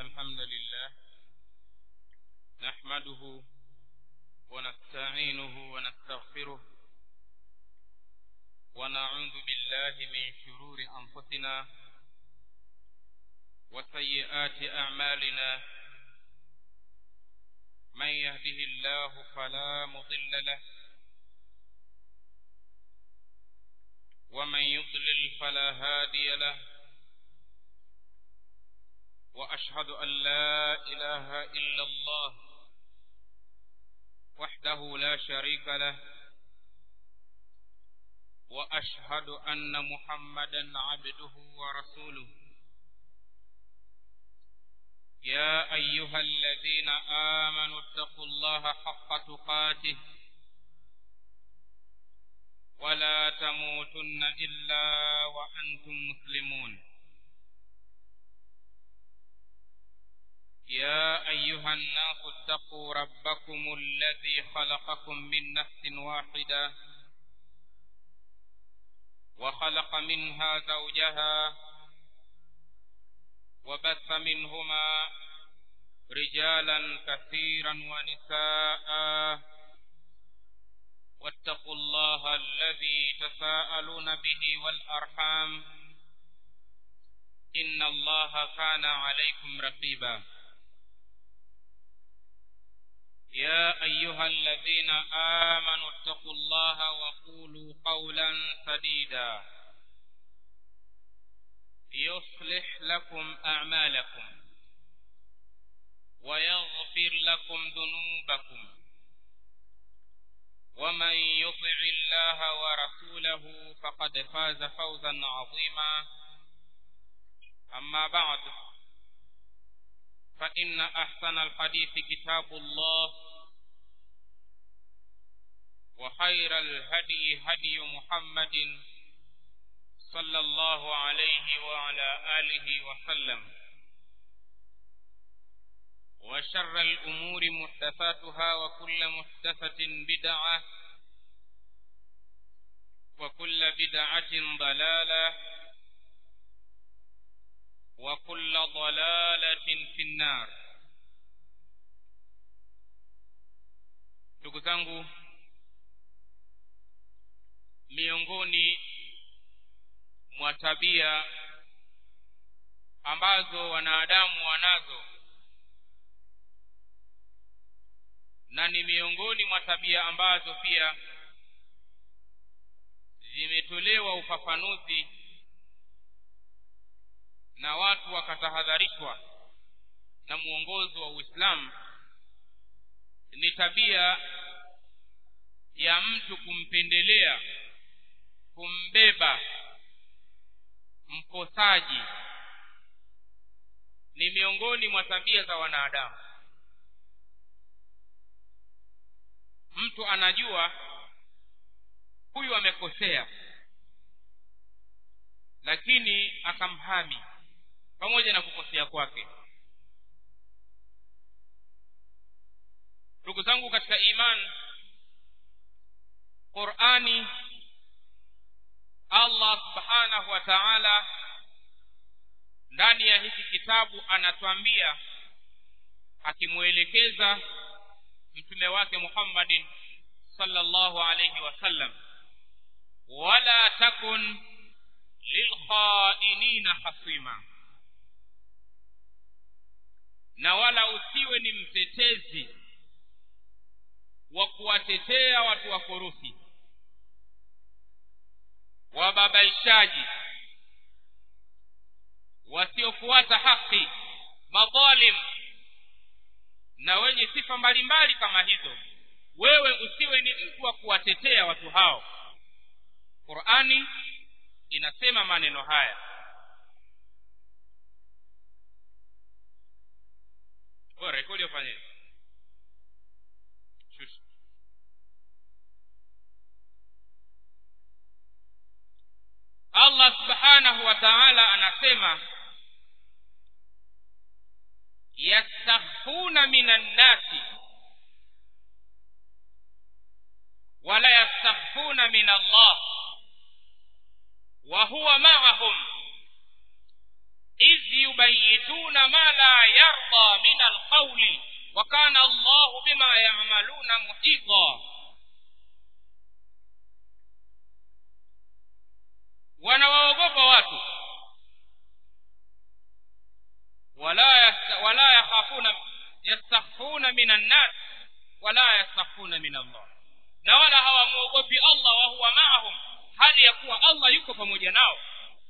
الحمد لله نحمده ونستعينه ونستغفره ونعوذ بالله من شرور أنفسنا وسيئات أعمالنا من يهده الله فلا مضل له ومن يضلل فلا هادي له وأشهد أن لا إله إلا الله وحده لا شريك له وأشهد أن محمدا عبده ورسوله يا أيها الذين آمنوا اتقوا الله حق تقاته ولا تموتن إلا وأنتم مسلمون يا أيها الناس اتقوا ربكم الذي خلقكم من نفس واحدة وخلق منها زوجها وبث منهما رجالا كثيرا ونساء واتقوا الله الذي تساءلون به والأرحام إن الله كان عليكم رقيبا يا أيها الذين آمنوا اتقوا الله وقولوا قولا سديدا يصلح لكم أعمالكم ويغفر لكم ذنوبكم ومن يطع الله ورسوله فقد فاز فوزا عظيما أما بعد فإن أحسن الحديث كتاب الله وخير الهدي هدي محمد صلى الله عليه وعلى آله وسلم وشر الأمور محدثاتها وكل محدثة بدعة وكل بدعة ضلالة وكل ضلالة في النار ndugu zangu miongoni mwa tabia ambazo wanadamu wanazo na ni miongoni mwa tabia ambazo pia zimetolewa ufafanuzi na watu wakatahadharishwa na mwongozo wa Uislamu ni tabia ya mtu kumpendelea kumbeba mkosaji ni miongoni mwa tabia za wanadamu mtu anajua huyu amekosea lakini akamhami pamoja na kukosea kwake ndugu zangu katika iman qurani allah subhanahu wa taala ndani ya hiki kitabu anatuambia akimwelekeza mtume wake muhammadin sallallahu alayhi wasallam wala takun lilkhainina hasima na wala usiwe ni mtetezi wa kuwatetea watu wakorofi wababaishaji wasiofuata haki madhalim na wenye sifa mbalimbali kama hizo wewe usiwe ni mtu wa kuwatetea watu hao qurani inasema maneno haya rekodi ufanye allah subhanahu wa taala anasema yastakhfuna min annasi wala yastakhfuna min allah wa huwa ma'ahum idh yubayituna ma la la yarda min alqauli wa kana allahu bima yamaluna muhita wanawaogopa watu wala yasta, wala yakhafuna yastakhfuna min annas wala yastakhfuna min allah na wala hawamwogopi allah wa huwa maahum hali ya kuwa allah yuko pamoja nao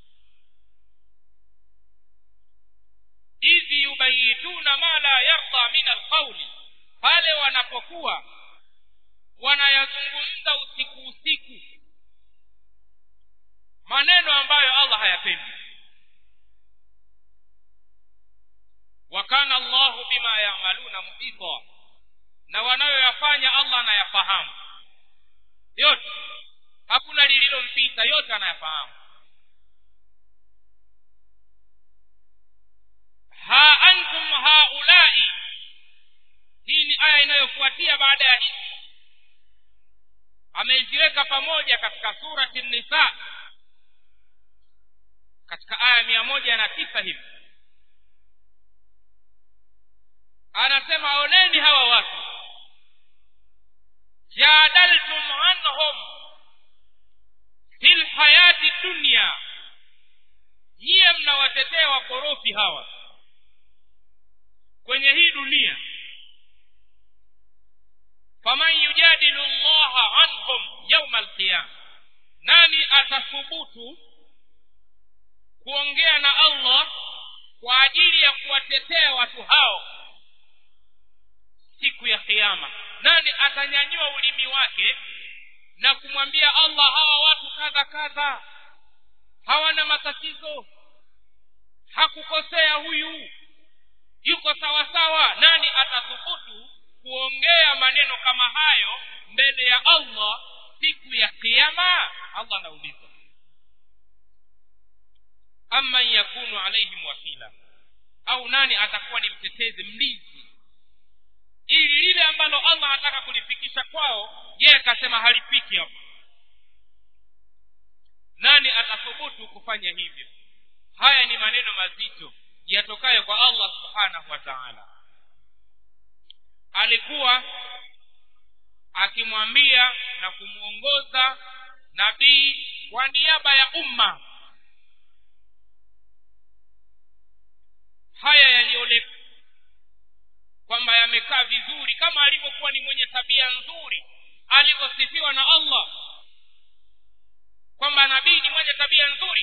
idh yubayituna ma la yarda min alqauli pale wanapokuwa wanayazungumza usiku usiku maneno ambayo allah hayapendi wa kana allahu bima yamaluna muhita na wanayoyafanya allah anayafahamu yote hakuna lililompita yote anayafahamu ha antum haulai hii ni aya inayofuatia baada ya hii ameziweka pamoja katika surati nisa katika aya mia moja na tisa hivi anasema oneni hawa watu jadaltum anhum fi lhayati dunya nyiye mnawatetea wakorofi hawa kwenye hii dunia faman yujadilu llaha anhum yauma alqiyama nani atathubutu kuongea na allah kwa ajili ya kuwatetea watu hao siku ya kiama nani atanyanyua ulimi wake na kumwambia allah hawa watu kadha kadha hawana matatizo hakukosea huyu yuko sawa sawa nani atathubutu kuongea maneno kama hayo mbele ya allah siku ya kiama allah anauliza amman yakunu alaihim wakila au nani atakuwa ni mtetezi mlinzi ili lile ambalo allah anataka kulifikisha kwao yeye akasema halifiki hapo nani atathubutu kufanya hivyo haya ni maneno mazito yatokayo kwa allah subhanahu wa taala alikuwa akimwambia na kumwongoza nabii kwa niaba ya umma haya yaliyoletwa kwamba yamekaa vizuri kama alivyokuwa ni mwenye tabia nzuri alivyosifiwa na allah kwamba nabii ni mwenye tabia nzuri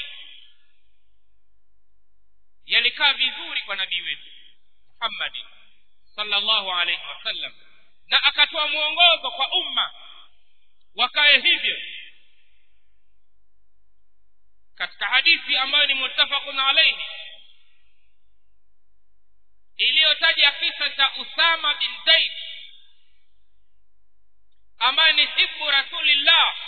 yalikaa vizuri kwa nabii wetu muhammadi sallallahu alaihi wasallam na akatoa mwongozo kwa umma wakae hivyo katika hadithi ambayo ni muttafaqun alaihi iliyotaja kisa cha usama bin zaid ambaye ni hibu rasulillah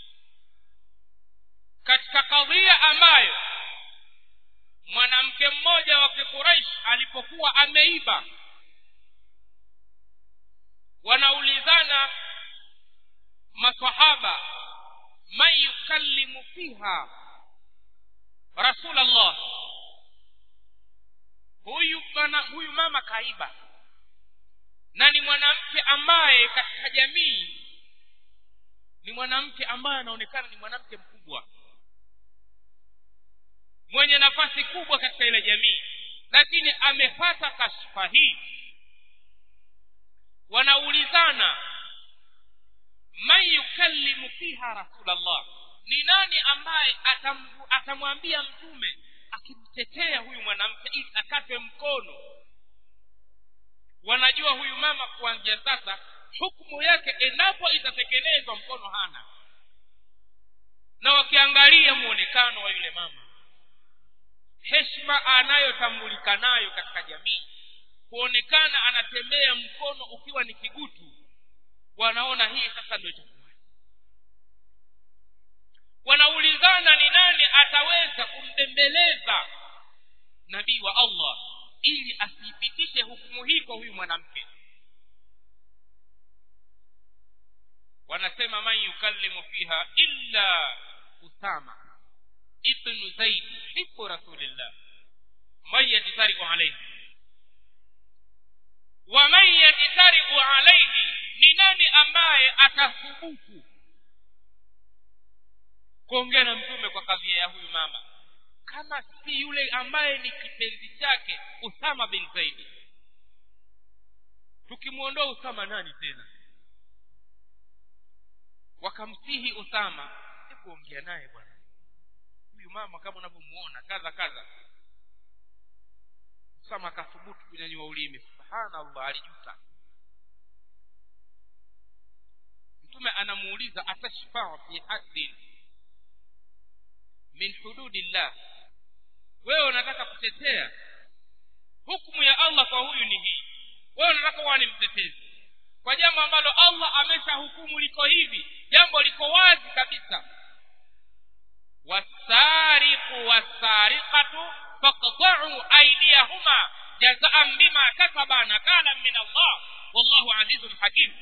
katika kadhia ambayo mwanamke mmoja wa kiquraish alipokuwa ameiba wanaulizana masahaba man yukallimu fiha rasulallah huyu bana huyu mama kaiba na ni mwanamke ambaye katika jamii ni mwanamke ambaye anaonekana ni mwanamke mkubwa mwenye nafasi kubwa katika ile jamii lakini amepata kashfa hii wanaulizana man yukallimu fiha rasulallah ni nani ambaye atam, atamwambia mtume akimtetea huyu mwanamke ili akatwe mkono wanajua huyu mama kuanzia sasa hukumu yake endapo itatekelezwa mkono hana na wakiangalia muonekano wa yule mama heshima anayotambulika nayo katika jamii kuonekana anatembea mkono ukiwa ni kigutu wanaona hii sasa ndio itakuwa wanaulizana ni nani ataweza kumbembeleza nabii wa allah ili asiipitishe hukumu hii kwa huyu mwanamke wanasema man yukallimu fiha illa usama ibnu zaid hibu rasulillah man yajtariku alaihi akathubutu kuongea na mtume kwa kadhia ya huyu mama kama si yule ambaye ni kipenzi chake usama bin zaidi tukimwondoa usama nani tena wakamsihi usama kuongea naye bwana huyu mama kama unavyomuona kadha kadha usama akathubutu kunyanyua ulimi subhanallah alijuta mtume anamuuliza atashfau fi haddin min hududillah wewe unataka kutetea hukumu ya allah kwa huyu ni hii wewe unataka uwa ni mtetezi kwa jambo ambalo allah amesha hukumu liko hivi jambo liko wazi kabisa wasariqu wasariqatu faqta'u aydiyahuma jazaan bima kasaba nakalan min allah wallahu azizun hakim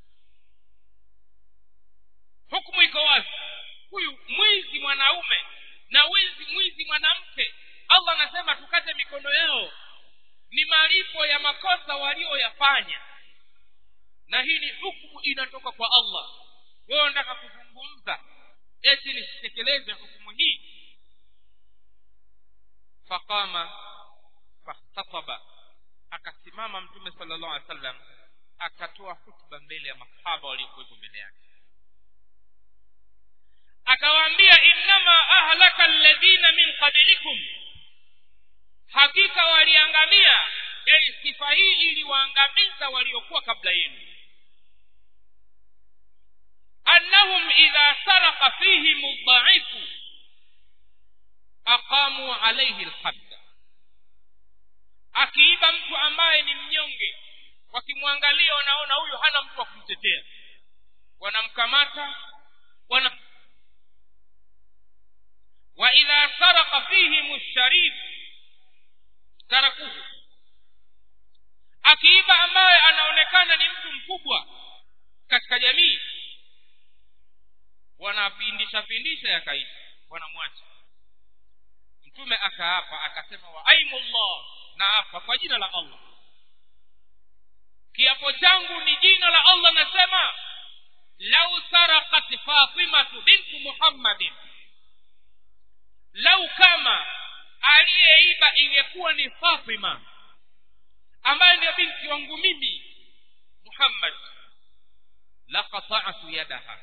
hukumu iko wazi huyu mwizi mwanaume na wizi mwizi mwanamke allah anasema tukate mikono yao ni malipo ya makosa walioyafanya na hii ni hukumu inatoka kwa allah wewe unataka kuzungumza eti nisitekeleze hukumu hii faqama fahtataba akasimama mtume sala llahu alih wa sallam akatoa hutuba mbele ya masahaba waliokuwepo mbele yake akawaambia innama ahlaka alladhina min qablikum hakika waliangamia yani sifa hii iliwaangamiza waliokuwa kabla yenu annahum idha saraka fihim dhaifu aqamu alaihi lhadda akiiba mtu ambaye ni mnyonge wakimwangalia wanaona huyu hana mtu wa kumtetea wanamkamata wana wa idha saraka fihim sharif tarakuhu akiiba ambaye anaonekana ni mtu mkubwa katika jamii wanapindisha pindisha yakaisha wanamwacha mtume akaapa akasema wa aimullah na apa kwa jina la allah kiapo changu ni jina la allah nasema lau sarakat fatimatu bintu muhammadin lau kama aliyeiba ingekuwa ni fatima ambaye ndio binti wangu mimi muhammad laqata'tu yadaha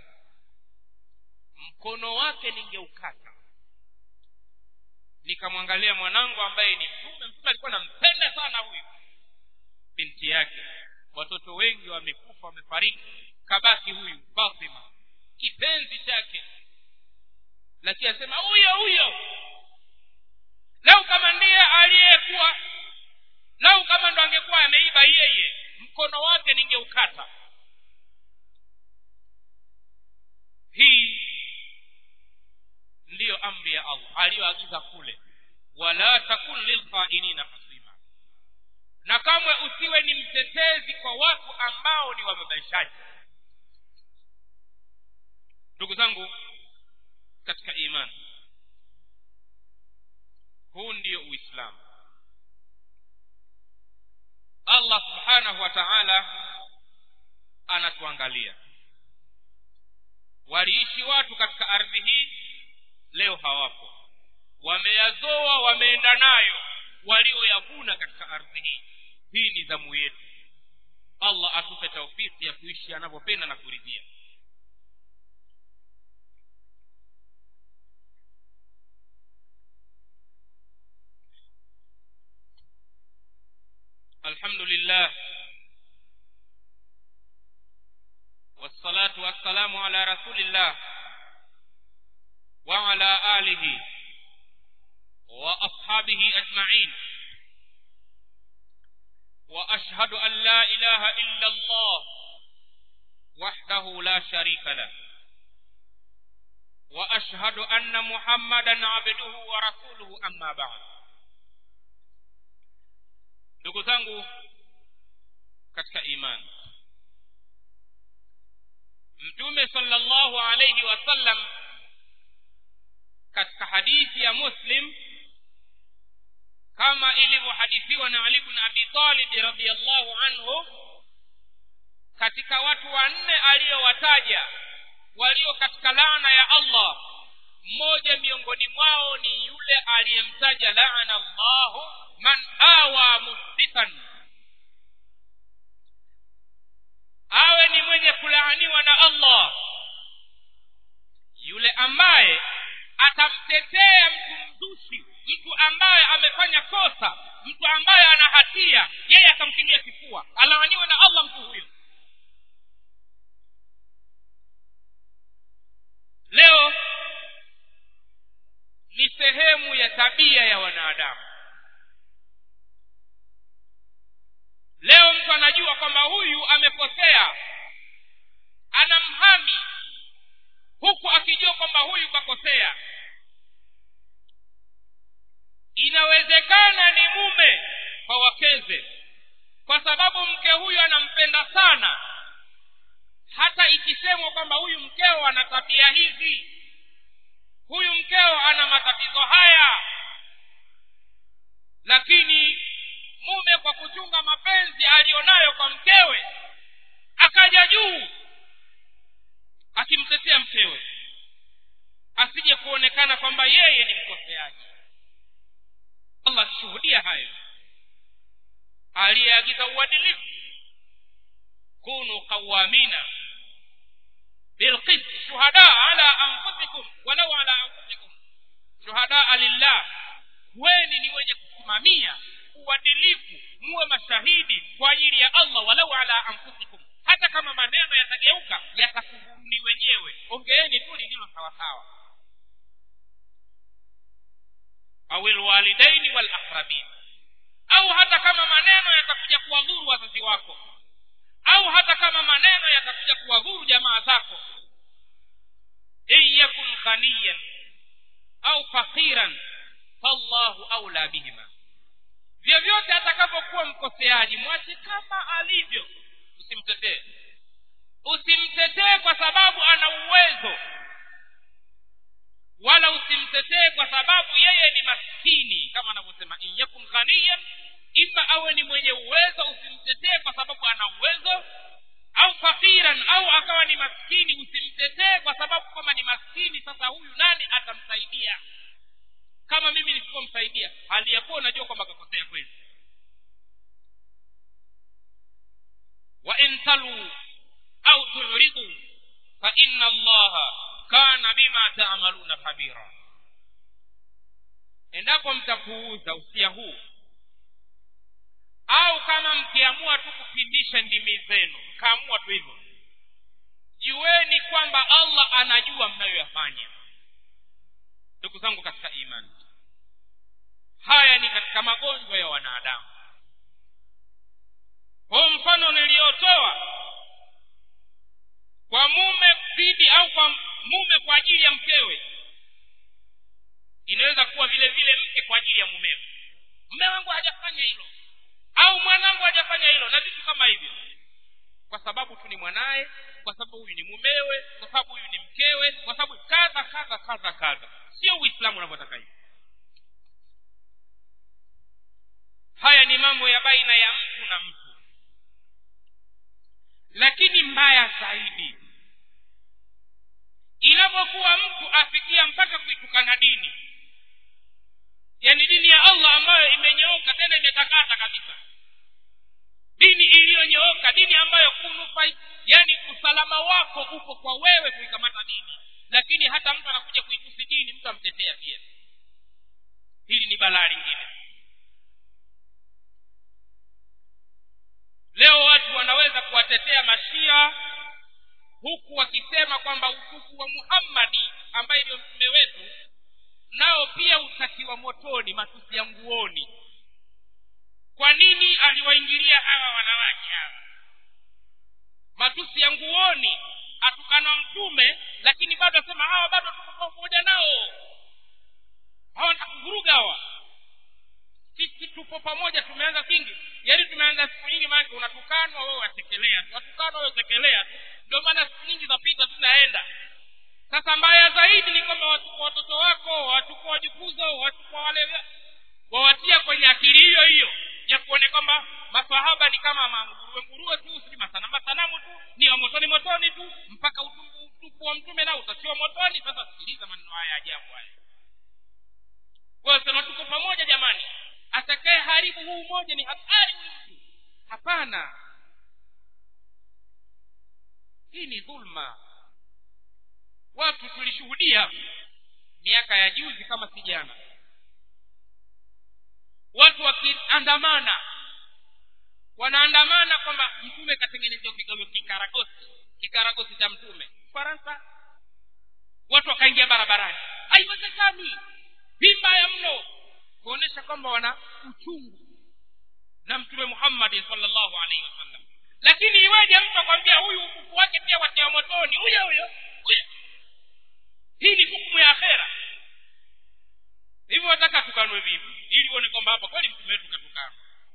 mkono wake ningeukata nikamwangalia mwanangu ambaye ni mtume mtume alikuwa nampenda sana huyu binti yake watoto wengi wamekufa wamefariki kabaki huyu fatima kipenzi chake lakini asema huyo huyo lau kama ndiye aliyekuwa lau kama ndo angekuwa ameiba yeye mkono wake ningeukata hii ndiyo amri ya allah aliyoagiza kule wala takun lilkhainina hasima na kamwe usiwe ni mtetezi kwa watu ambao ni wababaishaji ndugu zangu katika imani huu ndiyo uislamu allah subhanahu wa taala anatuangalia waliishi watu katika ardhi hii leo hawapo wameyazoa wameenda nayo walioyavuna katika ardhi hii hii ni dhamu yetu allah atupe taufiki ya kuishi anavyopenda na kuridhia الحمد لله والصلاة والسلام على رسول الله وعلى آله وأصحابه أجمعين وأشهد أن لا إله إلا الله وحده لا شريك له وأشهد أن محمدا عبده ورسوله أما بعد ndugu zangu katika imani mtume sallallahu alayhi wasallam katika hadithi ya muslim kama ilivyohadithiwa na ali bn abi talib radiallahu anhu katika watu wanne aliyowataja walio katika laana ya allah mmoja miongoni mwao ni yule aliyemtaja laana allahu man awa musbitan awe ni mwenye kulaaniwa na allah yule ambaye atamtetea mtu mzushi mtu ambaye amefanya kosa mtu ambaye ana hatia yeye akamkingia kifua alaaniwe na allah mtu huyo leo ni sehemu ya tabia ya wanadamu leo mtu anajua kwamba huyu amekosea anamhami huku akijua kwamba huyu kakosea inawezekana ni mume kwa wakeze kwa sababu mke huyu anampenda sana hata ikisemwa kwamba huyu mkeo ana tabia hizi huyu mkeo ana matatizo haya lakini mume kwa kuchunga mapenzi aliyonayo kwa mkewe akaja juu akimtetea mkewe asije kuonekana kwamba yeye ni mkoseaji allah akishuhudia hayo aliyeagiza uadilifu kunu qawamina bilqist shuhada ala anfusikum walau ala anfusikum shuhadaa lillah weni ni wenye kusimamia uadilifu muwe mashahidi kwa ajili ya allah walau ala anfusikum hata kama maneno yatageuka yatakudhuruni wenyewe ongeeni tu lililo sawasawa au lwalidaini walaqrabin au hata kama maneno yatakuja kuwadhuru wazazi wako au hata kama maneno yatakuja kuwadhuru jamaa zako in yakun ghaniyan au faqiran fallahu aula bihima vyovyote atakavyokuwa mkoseaji mwache kama alivyo usimtetee usimtetee kwa sababu ana uwezo wala usimtetee kwa sababu yeye ni maskini kama anavyosema in yakun ghaniyan ima awe ni mwenye uwezo usimtetee kwa sababu ana uwezo au fakiran au akawa ni maskini usimtetee kwa sababu kama ni maskini sasa huyu nani atamsaidia kama mimi nisipomsaidia hali ya kuwa unajua kwamba kakosea kweli wa in talu au turidu fa inna allaha kana bima taamaluna khabira endapo mtapuuza usia huu au kama mkiamua tu kupindisha ndimi zenu mkaamua tu hivyo jueni kwamba allah anajua mnayoyafanya ndugu zangu katika imani haya ni katika magonjwa ya wanadamu kwa mfano niliyotoa kwa mume dhidi au kwa mume kwa ajili ya mkewe inaweza kuwa vile vile mke kwa ajili ya mumewe mme wangu hajafanya hilo au mwanangu hajafanya hilo na vitu kama hivyo kwa sababu tu ni mwanaye kwa sababu huyu ni mumewe kwa sababu huyu ni mkewe kwa sababu kadha kadha kadha kadha sio uislamu unavyotaka hivyo haya ni mambo ya baina ya mtu na mtu lakini mbaya zaidi inapokuwa mtu afikia mpaka kuitukana dini yaani dini ya allah ambayo imenyooka tena imetakata kabisa dini iliyonyooka dini ambayo kunufai yaani usalama wako uko kwa wewe kuikamata dini lakini hata mtu anakuja kuitusi dini mtu amtetea pia hili ni balaa lingine leo watu wanaweza kuwatetea mashia huku wakisema kwamba utufu wa muhammadi ambaye ndio mtume wetu nao pia utatiwa motoni matusi ya nguoni kwa nini aliwaingilia hawa wanawake hawa matusi ya nguoni atukana mtume lakini bado asema hawa bado tuko pamoja nao hawa ntakuvuruga hawa sisi tupo pamoja tumeanza kingi yaani tumeanza siku nyingi maanake unatukanwa wewe watekelea tu watukanwa wewe tekelea tu ndio maana siku nyingi zapita tunaenda sasa mbaya zaidi ni kwamba wachukua watoto wako wachukua wajukuzo wachukua wale wawatia kwenye akili hiyo hiyo ya kuone kwamba masahaba ni kama manguruwe nguruwe tu si masana masanamu tu utaona motoni motoni tu mpaka utupu utupu wa mtume nao utatiwa motoni sasa sikiliza maneno haya ajabu haya kwa sema tuko pamoja jamani atakaye haribu huu umoja ni hatari huyu mtu hapana hii ni dhulma watu tulishuhudia miaka ya juzi kama si jana watu wakiandamana wanaandamana kwamba mtume katengenezewa kigawo kikaragosi kikaragosi cha mtume faransa watu wakaingia barabarani haiwezekani hii mbaya mno kuonesha kwamba wana uchungu na mtume muhammadi salllahu alaihi wasallam lakini iweje mtu akwambia huyu ukufu wake pia watia motoni huyo huyo huyo hii ni hukumu ya akhera hivyo wataka tukanwe vipi ili uone kwamba hapa kweli mtume wetu katukana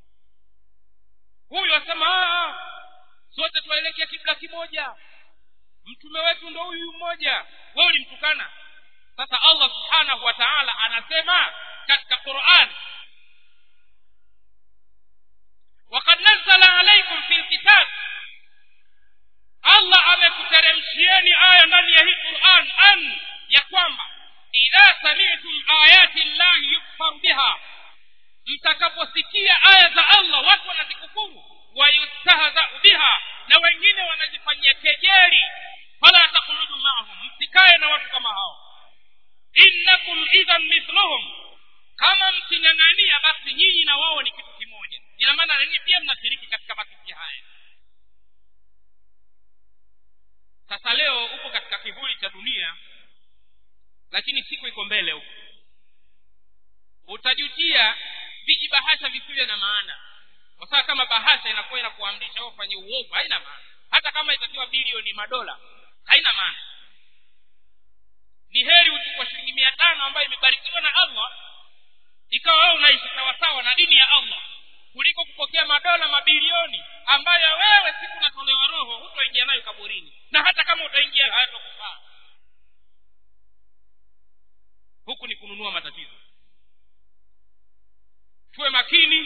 huyu asema sote twaelekea kibla kimoja mtume wetu ndo huyu mmoja wewe ulimtukana sasa allah subhanahu wa taala anasema katika quran wakad nazala alaikum fi lkitab allah amekuteremshieni aya ndani ya hii quran an ya kwamba idha samitum ayati llahi yukfaru biha mtakaposikia aya za allah watu wanazikufuru wayustahzau biha na wengine wanazifanyia kejeli fala takhuludu maahum msikae na watu kama hao innakum idhan mithluhum kama mking'ang'ania basi nyinyi na wao ni kitu kimoja ina maana nanyi pia mnashiriki katika matusi haya sasa leo uko katika kivuli cha dunia lakini siku iko mbele huko utajutia vijibahasha visivyo na maana kwa sababu kama bahasha inakuwa inakuamrisha ufanye uovu haina maana hata kama itatiwa bilioni madola haina maana ni heri uchukua shilingi mia tano ambayo imebarikiwa na allah ikawa wewe unaishi sawasawa na dini ya allah kuliko kupokea madola mabilioni ambayo wewe siku unatolewa roho hutoingia nayo kaburini na hata kama utaingia hayatokufaa huku ni kununua matatizo tuwe makini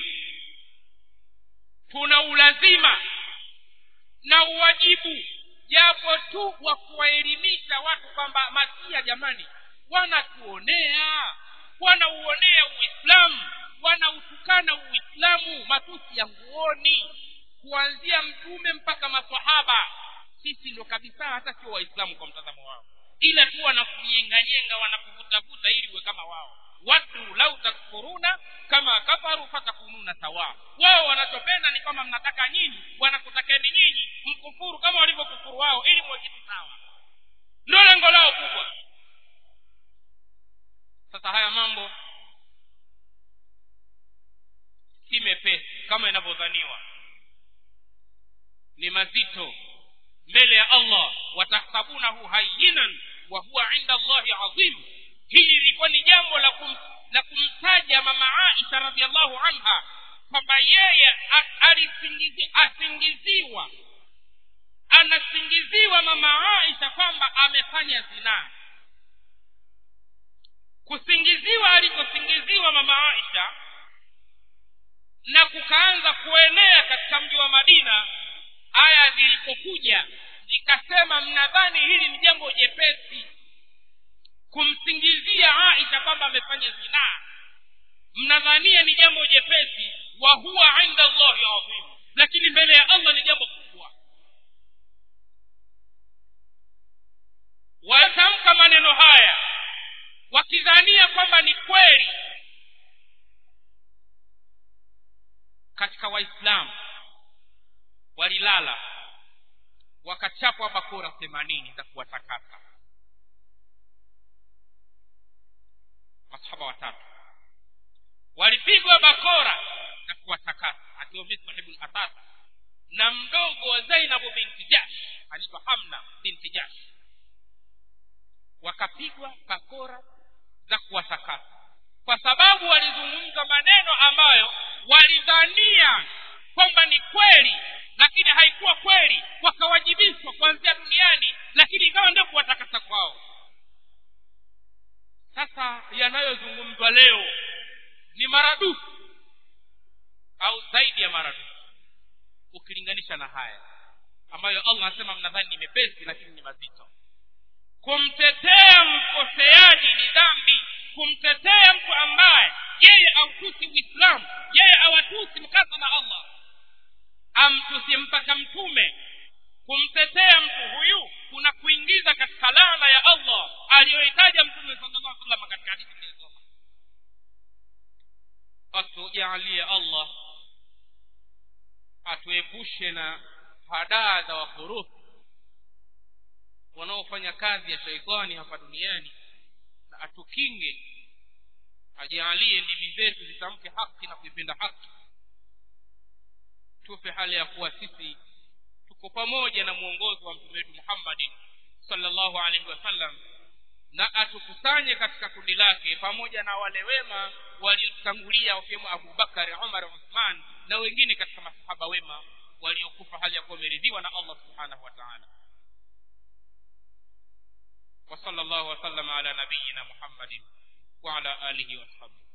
tuna ulazima na uwajibu japo tu wa kuwaelimisha watu kwamba masia jamani wanatuonea wanauonea uislamu wanautukana uislamu matusi ya nguoni kuanzia mtume mpaka masahaba sisi ndo kabisa hata sio waislamu kwa mtazamo wao ila tu wanakunyenganyenga wanakuvutavuta ili uwe kama wao watu lau takfuruna kama kafaru fatakununa sawa wao wanachopenda ni kwamba mnataka nyinyi wanakutakeni nyinyi mkufuru kama walivyokufuru wao ili muwe kitu sawa ndio lengo lao kubwa sasa haya mambo si mepesi kama inavyodhaniwa ni mazito mbele ya allah watahsabunahu hayinan wa huwa inda allahi adhim hili lilikuwa ni jambo la kum, la kumtaja mama aisha radiallahu anha kwamba yeye alisingizi, asingiziwa anasingiziwa mama aisha kwamba amefanya zinaa kusingiziwa alikosingiziwa mama aisha na kukaanza kuenea katika mji wa madina aya zilipokuja zikasema mnadhani hili ni jambo jepesi kumsingizia aisha kwamba amefanya zinaa mnadhania ni jambo jepesi wa huwa inda allahi adhim lakini mbele ya allah ni jambo kubwa watamka maneno haya wakidhania kwamba ni kweli katika waislamu walilala wakachapwa bakora themanini za kuwatakasa masahaba watatu walipigwa bakora na kuwatakasa akiwa misbah ibn asasa na mdogo wa zainabu binti jash anaitwa hamna binti jash wakapigwa bakora za kuwatakasa kwa sababu walizungumza maneno ambayo walidhania kwamba ni kweli lakini haikuwa kweli wakawajibishwa kuanzia duniani lakini ikawa ndio kuwatakasa kwao sasa yanayozungumzwa leo ni maradufu au zaidi ya maradufu ukilinganisha na haya ambayo allah anasema mnadhani ni mepesi lakini ni mazito kumtetea mkoseaji ni dhambi kumtetea mtu ambaye yeye autusi uislamu yeye awatusi mkasa na allah amtusi mpaka mtume kumtetea mtu huyu kuna kuingiza katika laana ya allah aliyohitaja mtume sallallahu alaihi wasallam katika hadithi iliyosoma atujalie allah atuepushe na hadaa za wafuruthi wanaofanya kazi ya shaitani hapa duniani na atukinge ajaalie ndimi zetu zitamke haki na kuipenda haki tupe hali ya kuwa sisi tuko pamoja na mwongozo wa mtume wetu muhammadin sallallahu alaihi wasallam na atukusanye katika kundi lake pamoja na wale wema waliotangulia wakiwemo abubakari umar uthman na wengine katika masahaba wema waliokufa hali ya kuwa wameridhiwa na allah subhanahu wa taala وصلى الله وسلم على نبينا محمد وعلى آله وصحبه